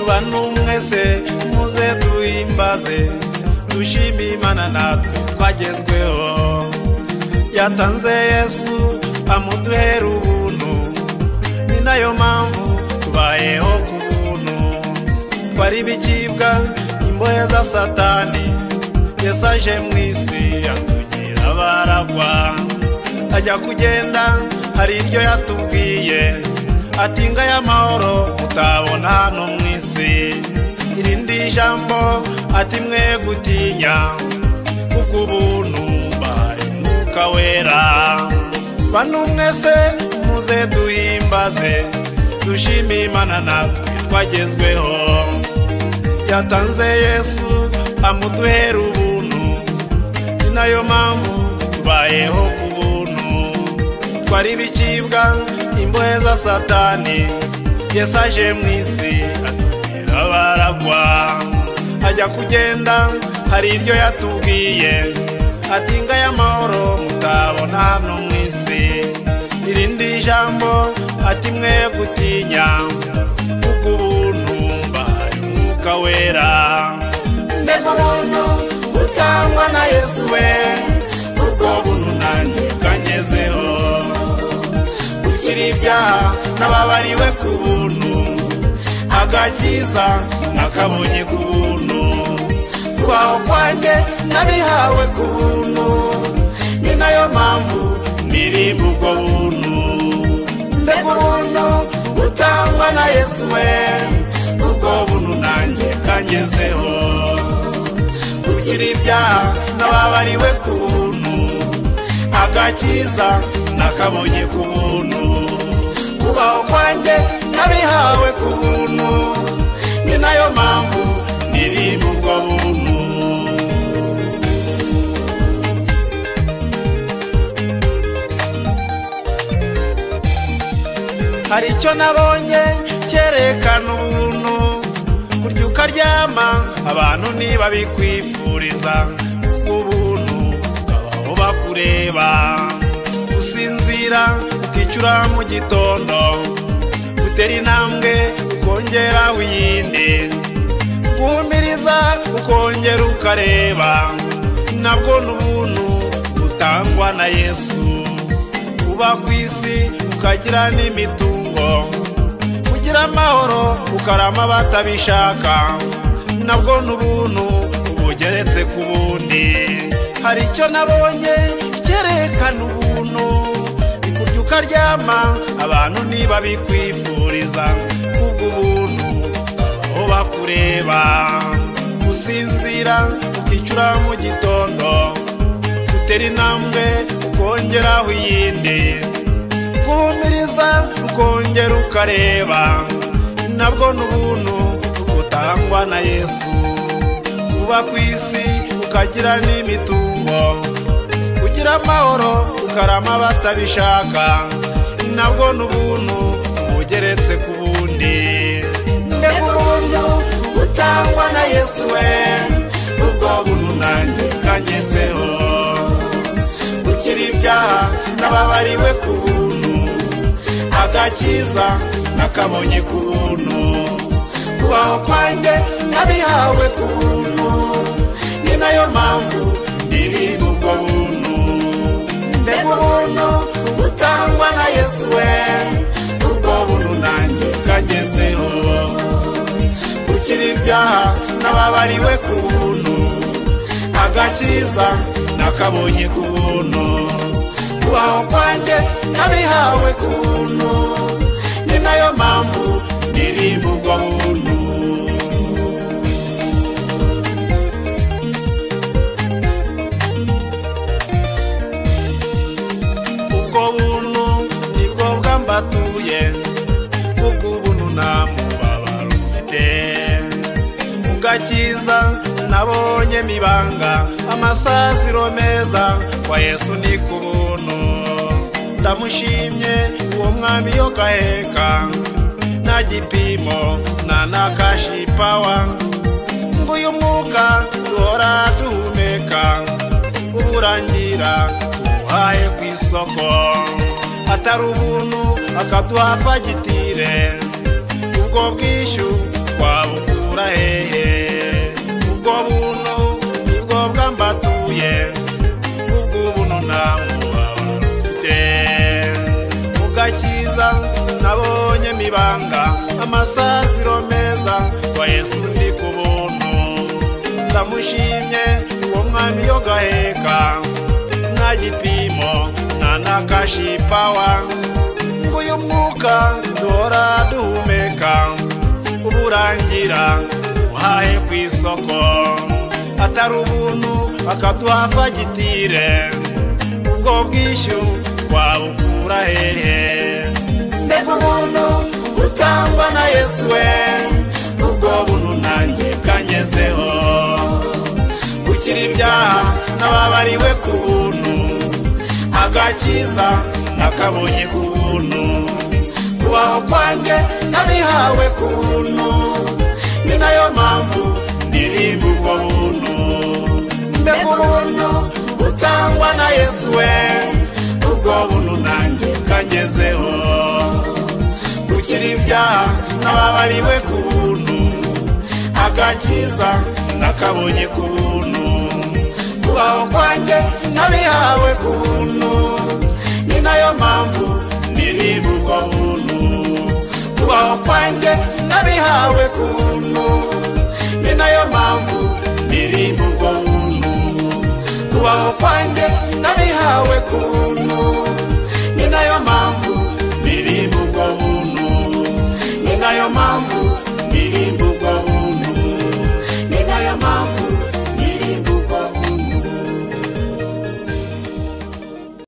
bantu mwese muze duhimbaze dushime imana natwe twagezweho yatanze yesu amuduhera ubuntu ni nayo mpamvu tubayeho ku buntu twari ibicibwa imbohe za satani yesu aje mu isi atugira abaragwa ajya kugenda hari iryo yatubwiye atinga y'amahoro mutabona hano mu isi irindi jambo ati mwe gutinya kuko ubuntu mbahaye umwuka wera bantu mwese muze duhimbaze dushime imana natwe twagezweho yatanze yesu amuduhera ubuntu ni nayo mpamvu tubayeho ku buntu twari ibicibwa imbohe za satani yesu aje mu isi atubwira abaragwa ajya kugenda hari iryo yatubwiye ati ngayo amahoro mutabona hano mu isi irindi jambo ati mwe gutinya kuko ubuntu mbahaye umwuka wera mbega ubuntu butangwa na yesu we ubwo buntu nanjye bwangezeho gukira ibyaha n'ababariwe ku buntu agakiza nakabonye ku buntu kubaho kwanjye n'abihawe ku buntu ni nayo mpamvu nirimba ubwo buntu mbega ubuntu butangwa na yesu we ubwo buntu nanjye bwangezeho gukira ibyaha n'ababariwe ku buntu agakiza nakabonye ku buntu kubaho kwanjye n'abihawe ku buntu ni nayo mpamvu nirimba ubwo buntu hari icyo nabonye cyerekana ubuntu kurya ukaryama abantu ntibabikwifuriza ubuntu ukabaho bakureba gusinzira ukicura mu gitondo gutera intambwe ukongera wiyindi guhumiriza ukongera ukareba nabwo ni ubuntu butangwa na yesu uba ku isi ukagira n'imitungo ugira amahoro ukarama batabishaka nabwo ni ubuntu bugeretse ku bundi hari icyo nabonye cyerekana ubuntu ikurya ukaryama abantu niba bikwifuriza kubwo ubuntu aho bakureba gusinzira ukicura mu gitondo gutera intambwe ukongeraho iyindi guhumiriza ukongera ukareba nabwo ni ubuntu butangwa na yesu uba ku isi ukagira n'imitungo ugira amahoro ukarama batabishaka nabwo ni ubuntu bugeretse ku bundi mbega ubuntu butangwa na yesu we ubwo buntu nanjye bwangezeho gukira ibyaha n'ababariwe ku buntu agakiza nakabonye ku buntu kubaho kwanjye n'abihawe ku buntu ni nayo mpamvu ndirimba ubwo buntu mbega ubuntu butangwa na yesu we ubwo buntu nanjye bwagezeho gukira ibyaha n'ababariwe ku buntu agakiza nakabonye ku buntu kubaho kwanjye n'abihawe ku buntu ni nayo mpamvu ndirimba ubwo buntu batuye kuko ubuntu nta mubabaro mfite ugakiza nabonye mibanga amasaziro meza wa yesu ni ku buntu ndamushimye uwo mwami yo gaheka nta gipimo nta nakashipawa ngo uyu mwuka duhora duhumeka uburangira tumuhaye ku isoko atari ubuntu akaduha fagitire ubwo bwishyu twaba bukura hehe ubwo buno nibwo bwambatuye ubwo buno nta mwaba mfite ugakiza nabonye mibanga amasaziro meza wa yesu ndi ku buntu ndamushimye uwo mwami yo gaheka nta gipimo nta n'akashipawa ngo uyu mwuka duhora duhumeka uba urangira uhahe ku isoko atari ubuntu akaduha fagitire ubwo bwishyu twabukura hehe mbega ubuntu butangwa na yesu we ubwo buntu nanjye bwangezeho gukira ibyaha n'ababariwe ku buntu agakiza nakabonye ku buntu kubaho kwanjye n'abihawe ku buntu ni nayo mpamvu ndirimba ubwo buntu mbega ubuntu butangwa na yesu we ubwo buntu nanjye bwangezeho gukira ibyaha n'ababariwe ku buntu agakiza nakabonye ku buntu kubaho kwanjye n'abihawe ku buntu ni nayo mpamvu ndirimba ubwo buntu kubaho kwanjye n'abihawe ku buntu ni nayo mpamvu ndirimba ubwo buntu kubaho kwanjye n'abihawe ku buntu ni nayo mpamvu ndirimba ubwo buntu ni nayo mpamvu